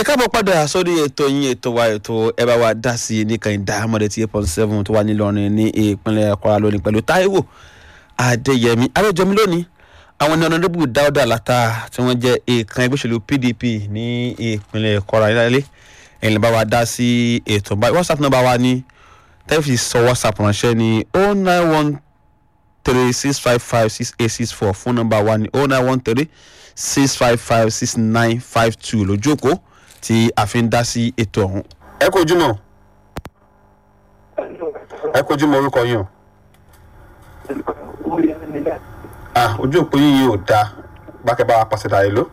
ẹ káàbọ̀ padà sórí ètò yín ètò wa ètò ẹ bá wa dá sí i nìkan ìdáhàmọ́dé tí eight point seven tó wà nílọrin ní ìpínlẹ̀ kwara lónìí pẹ̀lú táíwò adéyẹmí àlejòmí lónìí àwọn ní ọ̀nàdébù dáúdà látà tí wọ́n jẹ́ èèkàn ẹgbẹ́ òṣèlú pdp ní ìpínlẹ̀ kwara nílẹ̀ ẹ̀yìn bá wa dá sí ètò báyìí whatsapp nọ́mbà wa ní tẹ́lifí sọ whatsapp ránṣẹ́ ní oh nine one three six five five six eight six four fún nọ́mbà wa ní oh nine one three six five five six nine five two lójú òkó tí a fi ń dá sí ètò ọ̀hún. ẹ kò jùmọ̀ ẹ kò jùmọ̀ orúkọ yín o. ah ojú òpó yín yìí ò dáa bákẹ́ bá wa pàṣẹ dàrí ló.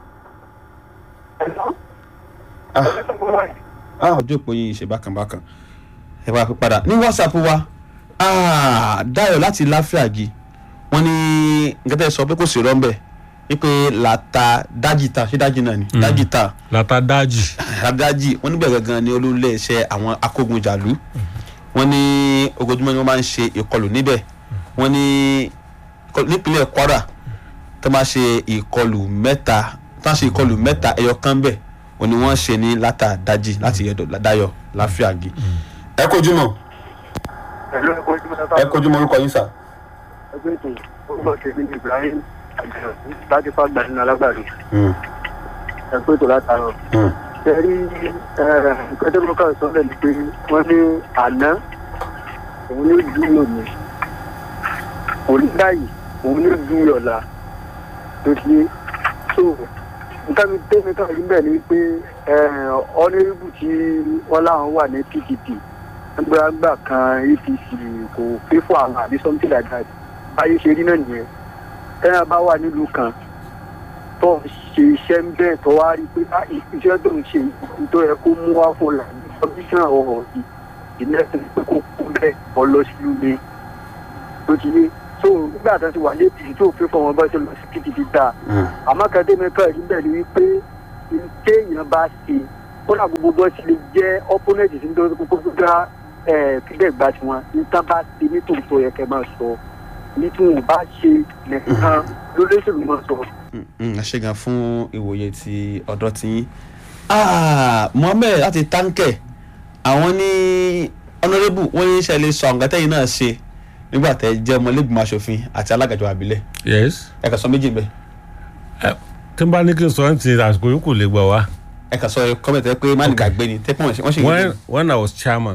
ah ah ojú òpó yín yìí ṣe bákan bákan ẹ bá wa fi padà ní whatsapp wa ah dayo láti láfíàgì wọ́n ní nǹkan tẹ́ ẹ sọ pé kò sí rọ́ńbẹ́ wípé làtà dájìta ṣé dájì náà ni dájìta lata daji adájì wọn níbẹ̀ gangan ni olólè iṣẹ́ àwọn akógunjàlú wọn ní ojoojúmọ́ ni wọ́n máa ń ṣe ìkọlù níbẹ̀ wọ́n ní nípínlẹ̀ kwara tó máa ṣe ìkọlù mẹ́ta tó máa ṣe ìkọlù mẹ́ta ẹyọ kan bẹ̀ wọ́n ní wọ́n ṣe ní látà dájì láti yẹ̀dọ̀ dáyọ̀ láfíàgì. ẹ kojú mọ Ẹ̀lú ẹ̀kọ́ ìjọba sábà ẹ kojú mọ orúkọ yín sà. ẹgbẹ́ ètò orúkọ tèmi ní Ibrahim Àjọ láti fàgbà nínú alágbàdo. Ẹ̀kọ́ ètò látàárọ̀. Ṣẹ̀rí nǹkan tó lọ́kàn sọ́lẹ̀ ni pé wọ́n ní àná òun ní ojú lòmí. Òní báyìí òun ní ojú ọ̀la tó ti yé. So nǹkan mi tẹ́mi kan rí bẹ́ẹ̀ ni pé ọ́nẹ́rìbù tí wọ́n láwọn wà ní PDP gbàgbà kan apc kò pé fún àwọn àbí something like that báyé ṣe rí náà nìyẹn tẹ́yà bá wà nílùú kan tó ń ṣe iṣẹ́ ń bẹ́ẹ̀ tó wá rí pé bá iṣẹ́ tó ń ṣe tó yẹ kó mú wá fún la ní commission ọ̀hún yìí ìnẹ́sìn pé kó kú bẹ́ẹ̀ ọ lọ sílùú mi tó ti yé so nígbà tó ti wà ní apc tó pé fún wọn bá ṣe lọ sí pdp dá àmọ́ kan tẹ́mi kan rí bẹ́ẹ̀ ni wípé téèyàn bá ṣe kódà gbogbo bó ṣe lè jẹ́ opponent sí nítorí kókó tó dá kílẹ̀ gba tiwọn níta bá ti nítorí tó yẹ kẹ́ máa sọ nítorí bá ṣe nìkan lólóṣèlú máa sọ. ẹ ṣe gan fún ìwòye ti ọ̀dọ́ ti yín. mohammed láti táǹkẹ̀ àwọn ní honourable wọ́n ní ṣe lè sọ àwọn nǹkan tẹ́yìn náà ṣe nígbà tẹ́ jẹ́ ọmọlẹ́gbìmọ̀ asòfin àti alágàjọ àbílẹ̀ yes ẹ kà sọ méjì bẹ́ẹ̀ ẹ tí n bá ní kí n sọ ẹ ti àsìkò yìí kò lè gbà wá. ẹ kà sọ kọ́mẹ̀tì pé má ní gbàgbé ni tẹ́ pé wọ́n ṣe wọ́n ṣe when when i was chairman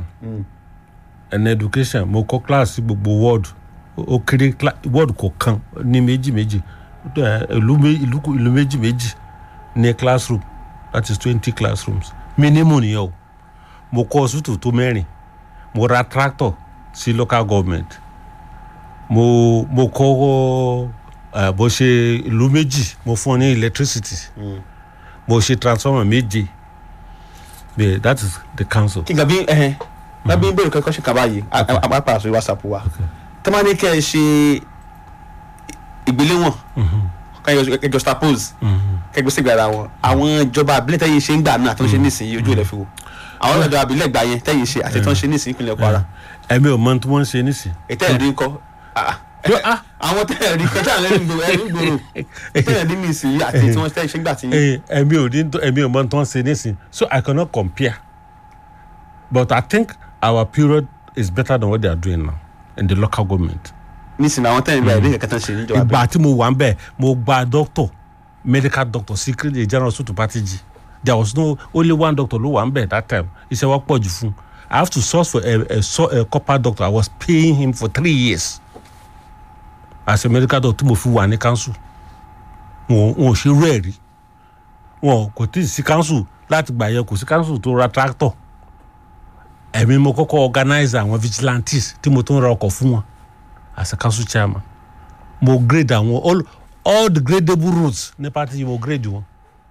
in education mo kọ́ kíláàsì gbogbo ward ó kéré cla- ward kọ̀ọ̀kan ní méjì méjì ẹ, ìlú mé- ìlú kò- ìlú méjì méjì ní classroom that is twenty classrooms minimum nìyẹn o mo kọ́ hospital tó mẹ́rin mo ra tractor sí local government mo mo kọ́ ẹ, bó ṣe ìlú méjì mo fún ọ ní electricity mo ṣe transformer méje bẹ́ẹ̀ that is the council. kí n gàbí ẹhẹn bábí ń bèrè kẹ́kọ́ ṣe kaba yìí àpapọ̀ àṣọ whatsapp wa tọ́mọ ní kẹ́ ẹ ṣe ìgbéléwọ̀n kẹjọ staples kẹgbẹ́ sí ìgbàlá wọn àwọn ìjọba àbílẹ̀ tẹ́yìn ṣe ń gbà náà tó ń ṣe nísìnyí ojú ilẹ̀ fi wò àwọn ìjọba àbílẹ̀ gbà yẹn tẹ́yìn ṣe àti tó ń ṣe nísìnyí ìpínlẹ̀ kwara ẹ̀mí ò mọ tí wọ́n ń ṣe nísìn. ètò ẹ̀rí ńkọ́ àwọn tẹ́ ẹ̀rí kẹjọ àwọn ẹ̀rí gbòòrò ẹ̀rí gbòòrò ètò ẹ̀rí nísìnyí àti tí wọ́n tẹ́ ṣe ń gbà tí Eh, ẹ̀mí ò ní ẹ̀mí ò mọ tí wọ́n ń ṣe nísìn so I cannot compare but I think our period is better than what they are doing now in the local government. nísìnyí àwọn tẹ́ ẹ̀rí gbà ẹ̀rí kẹ̀kẹ́ tán ṣe níjọba àbílẹ̀. ìgbà tí mo wà ń bẹ̀ mo gba doctor medical doctor secret general hospital patigi there was no only one doctor ló wà ń bẹ̀ that time iṣẹ́ wa pọ̀ jù fún I have to source for a, a, so- a copper doctor I was paying him for three years as a medical doctor tí mo fi wà ní council wọn wọn ò ṣe rú ẹ̀ rí wọn kò tí ì sí council láti gbà yẹ kò sí council tó ra tractor ẹ̀mí mo kọ́kọ́ organize àwọn vigilantes tí mo tún ra ọkọ̀ fún wọn as a council chairman mo grade àwọn all all the gradable routes ní party yìí mo grade wọn.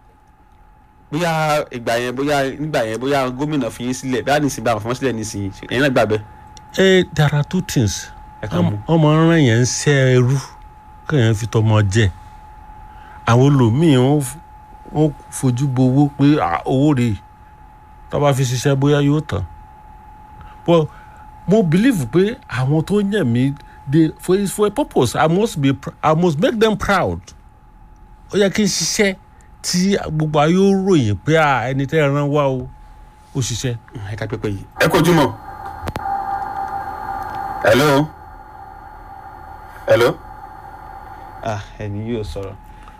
bóyá ìgbà yẹn bóyá nígbà yẹn bóyá gómìnà fi yín sílẹ̀ bóyá nísìnyí bá àwọn fọmọ́ sílẹ̀ nísìnyí ẹ̀yin náà gbà bẹ́ẹ̀. ẹ there are two things ẹ kàn mú. ọmọ rán yẹn ń ṣe ẹrú kéèyàn fi tọmọ jẹ àwọn olòmíì wọn f- wọn fojú bo owó pé ah, owó rèé tó bá fi ṣiṣẹ́ bóyá yóò tán but mo believe pé àwọn tó yàn mí they for for a purpose i must be pr- i must make them proud ó yẹ kí n ṣiṣẹ́ tí gbogbo ayé ó ròyìn pé à ẹni tẹ́ ẹ rán wá o ó ṣiṣẹ́. ẹ ká pépé yìí. ẹ kojú mọ. hello. hello. ah ẹni yóò sọ̀rọ̀.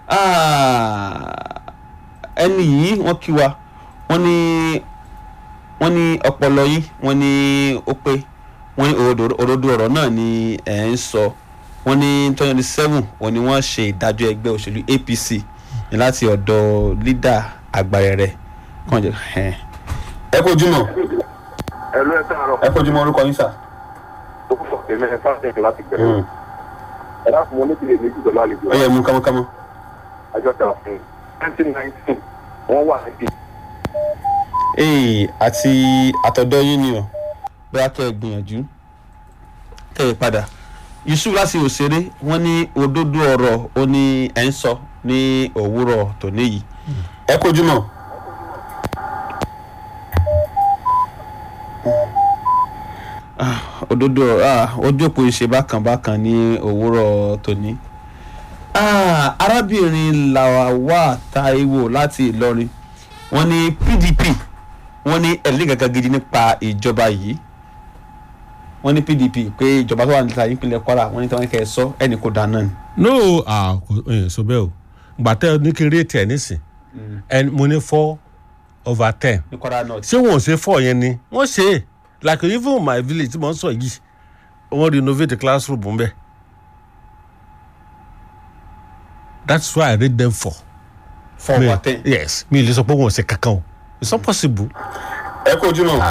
ah ẹni yìí wọ́n kí wa wọ́n ní wọ́n ní ọpọlọ yín wọ́n ní ó pé wọ́n ní òdodo òdodo ọ̀rọ̀ náà ni ẹ̀ ń sọ wọ́n ní twenty seven wọ́n ní wọ́n ṣe ìdájọ́ ẹgbẹ́ òṣèlú apc ní láti ọ̀dọ̀ lídà àgbàrẹ̀rẹ̀ kàn jẹ́ ẹ̀. ẹ kojú mọ ẹ̀lú ẹ̀ káàárọ̀ ẹ kojú mọ orúkọ yín sà. ó fọ̀ èmi ẹ̀ fásitì láti bẹ̀rẹ̀ ẹ̀ láti mọ níbi èmi jùlọ lálejò ó yẹ mú kámọ́kámọ́. àjọta fún twenty nineteen wọ́n wà níbi ee àti àtọ̀dọ̀ yín ni o bóyá kẹ́ ẹ gbìyànjú kẹ́ ẹ padà yusuf láti òṣèré wọ́n ní òdodo ọ̀rọ̀ ó ní ẹ̀ ń sọ ní òwúrọ̀ tòní yìí. ẹ kojú mọ́. Ah, òdodo ọ̀rọ̀ ah, ojú òpó ìṣe bákan bákan ní òwúrọ̀ tòní. Ah, arábìnrin làwà taiwo láti ìlọrin wọ́n ní pdp wọ́n ní ẹ̀rí kankan gidi nípa ìjọba yìí wọ́n ní pdp pé ìjọba tó wà níta ìpínlẹ̀ kwara wọ́n ní tí wọ́n kẹ́ ẹ sọ ẹnì kò dáná ni. no ah kò ẹ sọ bẹ́ẹ̀ o gbàtẹ́ ní kí n rétí ẹ̀ nísìn ẹni mo ní four over ten ní kwara north. ṣé wọn ò ṣe four yẹn ni wọ́n ṣe é like even my village tí mo ń sọ yìí wọ́n renovate classroom ń bẹ̀ that's why i rate them four. four over ten. yes mi ò lè sọ pé wọn ò ṣe kankan o it's not possible. ẹ kojú mọ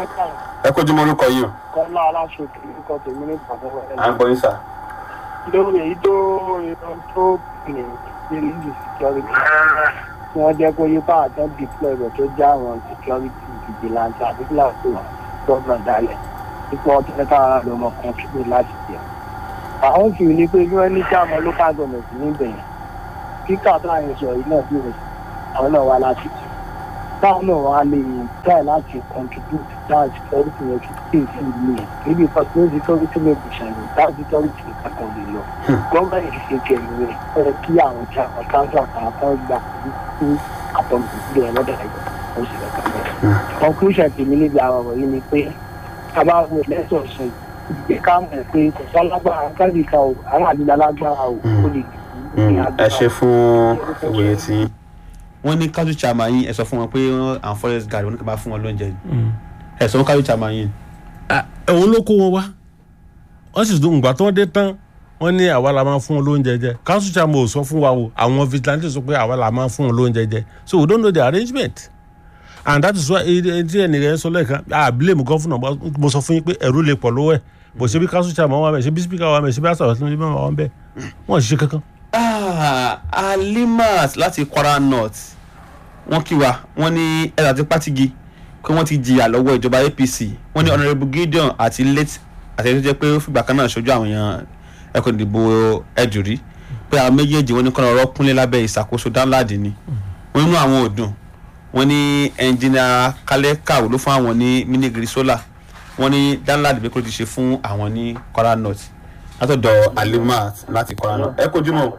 ẹ kojú mọ orúkọ yìí o. kọ́lá aláṣọkè orúkọ tèmi ní ìpàdé à ń gbọ́ yín sà. lórí èyí tó ìran tó pè ní legal security tí wọ́n jẹ́ kó yípa àtọ́ deploy rẹ̀ tó já àwọn security vigilante àti kíláàsì wọn gbọ́dọ̀ dálẹ̀ nípa ọdún mẹ́ta ara ló mọ̀ contribute láti jẹ́. àwọn sì ní pé bí wọ́n ní kí àwọn local government níbẹ̀ yẹn kíkà tó àyè sọ yìí náà bí wọ́n àwọn náà wá láti jẹ́. táwọn náà wá lè try láti contribute that security yẹn to stay sí ìlú yẹn níbi personal security lè bù ṣàlẹ̀ that security kankan lè lọ. gọ́ọ̀mẹ̀ntì ṣe kẹ̀lú rẹ̀ ó yẹ kí àwọn tí àwọn káńtà àtàwọn gbà fún àtọ̀nù ìdílé ẹ̀ lọ́dọ̀ ẹ̀jọ̀ ó sì lọ́kà bẹ́ẹ̀. conclusion tèmi níbi àwọn ọ̀rọ̀ yìí ni pé ká bá wo lẹ́sọ̀ọ̀sẹ̀ ìgbé ká mọ̀ pé kò sọ́ lágbára kábíkà o aráàlú lágbára o ó lè ẹ ṣe fún ìwòye tí. wọ́n ní kájú chairman yín ẹ sọ fún wọn pé àwọn forest guard wọn ní ká bá fún wọn lóúnjẹ ẹ sọ fún kájú chairman yín. òun ló kó wọn wá wọ́n sì dùn ìgbà tó dé tán wọ́n ní àwa la máa fún wọn lóúnjẹ jẹ council chairman ò sọ fún wa o àwọn vigilante sọ pé àwa la máa fún wọn lóúnjẹ jẹ so we don't know the arrangement and that is why tí ẹnìyẹn sọ lẹ́ẹ̀kan ah blame governor mo sọ fún yín pé ẹ̀rú lè pọ̀ lọ́wọ́ ẹ̀ bó ṣe bí council chairman wà bẹ́ẹ̀ ṣe bí speaker wà bẹ́ẹ̀ ṣe bí asọ̀rọ̀ tó ń bá wà bẹ́ẹ̀ wọ́n ṣiṣẹ́ kankan. Ah, alimat láti kwara north wọ́n kí wa wọ́n ní ẹ̀rọ àti pátigi pé wọ́n ti jìyà lọ́wọ́ ìjọba apc wọ́n ní honourable gideon àti late àtẹ̀yẹ́ tó jẹ́ pé ó fìgbà kan náà ṣojú àwọn èèyàn ẹ̀kọ́ ìdìbò ẹ̀dùrí pé àwọn méjèèjì wọ́n ní kọ́nà ọ̀rọ̀ kúnlé lábẹ́ ìṣàkóso dáńláàdì ni wọ́n nínú àwọn òdùn wọ́n ní ẹnjìnìà kálẹ̀ kàwé ló fún àwọn ní minigiri solar wọ́n ní dáńláàdì pé kó ti ṣe fún àwọn ní kwara north látọ̀dọ̀ alimat láti kwara north ẹ kojú mọ́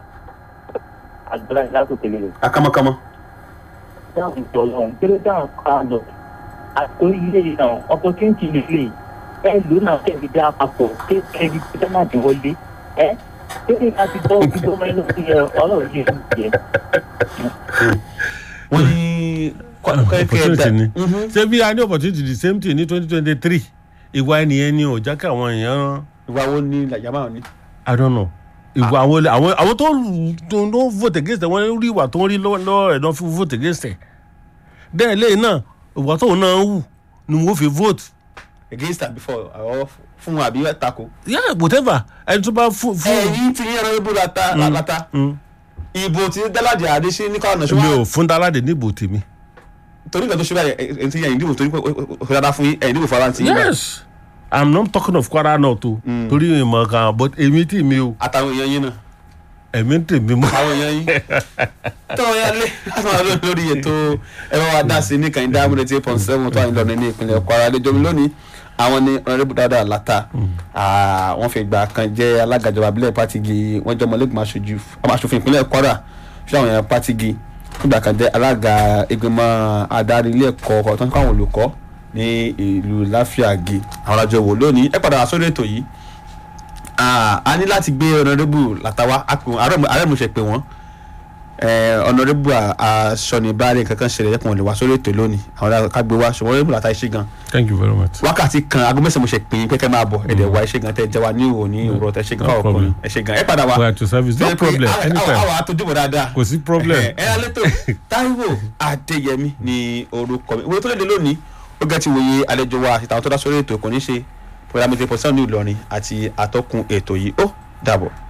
àgbẹ̀lá ìlàsókè lè akámọ́kámọ́. dáhùn tọ̀lọ̀ kéré dáhùn kánò àtò ilé náà opportunity lè lè ẹ lò náà kẹ́bi dá papọ̀ kẹ́bi tó má dín wọlé ẹ kéré láti bọ́ ojú tó mẹ́lò sí ẹ ọlọ́run yìí ń jẹ. wọ́n ní opportunity ni ṣé bí a ní opportunity the same thing ní twenty twenty three ìwà ẹnìyẹn ni ò jákè àwọn èèyàn ìwà wo ni làjàmá ni. i don't know ìwà àwọn àwọn àwọn tó tó tó vote against ẹ wọn rí ìwà tó ń rí lọ́wọ́ lọ́wọ́ rẹ̀ náà fi vote against ẹ bẹ́ẹ̀ lẹ́yìn náà ìwà tóun náà ń wù ni wọ́n fi vote against am before àwọn fún àbí tako. yeah whatever ẹni tó bá fún fún. ẹyin ti yẹn lọ ibùdó lata lata ìbò tí dáládì àdé ṣe ní káwọn náà ṣe mi wá ò fún dáládé níbo tèmi. torí nǹkan tó ṣe báyìí ẹni tí yẹn ìdìbò torí pé ó dáadáa fún yín ẹ̀yìn ìdìbò fara ti yín báyìí. yes i'm not talking of kwara náà tó torí ìmọ̀ kan but èmi tì mí o àtàwọn èèyàn yín náà èmi tèmi mọ́. àwọn èèyàn yín tọ́wọ́ yá lé láti máa lórí lórí ètò ẹ bá wa dá sí ní kàn dá múlẹ̀ tí eight point seven tó wà nílò ní ìpínlẹ̀ kwara lẹ́jọ́ mi lónìí àwọn ní ọ̀rẹ́bù dáadáa láta wọ́n fi ìgbà kan jẹ́ alága ìjọba abilẹ̀ pátigi wọ́n jẹ́ ọmọlẹ́gbọ̀n aṣojú aṣòfin ìpínlẹ̀ kwara fún àwọn èèyàn pátigi nígbà kan jẹ́ alága ìgbìmọ̀ adarí ilé ẹ̀kọ́ tó ń kọ́ àwọn olùkọ́ ní ìlú láfíàgì àwọn àjọ wò lónìí ẹ padà wá sórí ètò yìí Ah, a ní láti gbé ọ̀nàdébù látàwá àrẹ́mùsẹ̀ pé wọ́n ọ̀nàdébù aṣọ́nibárẹ̀ kankan ṣẹlẹ̀ yẹ kí wọ́n lè wá sórí ètò lónìí àwọn ará ká gbé wá ṣùgbọ́n ọ̀nàdébù látà iṣẹ́ gan thank you very much. wákàtí kan aago mẹ́sàn-án mo ṣe pè é pé kẹ́ máa bọ̀ ẹ̀dẹ̀ wá iṣẹ́ gan tẹ́ jẹ́ wa ní òwò ní òwúrọ̀ tẹ́ ṣe gan No fáwọn problem. ọkùnrin ẹ ṣe gan ẹ padà wá we are to service no Ṣé pé problem àwa- anytime àwa àtọ́júbọ̀ dáadáa kò sí problem. ẹ ẹ alẹ́ tó Táíwò Adéyẹmí ni orúkọ mi ìwé tó léde lónìí ó gẹ́ ti wòye àlejò wa àti àwọn tó dá sórí ètò kò ní ṣe pẹ̀lú àmì tẹ̀pọ̀ sẹ́wọ̀n ní Ìlọrin àti àtọ́kùn ètò yìí ó dàbọ̀.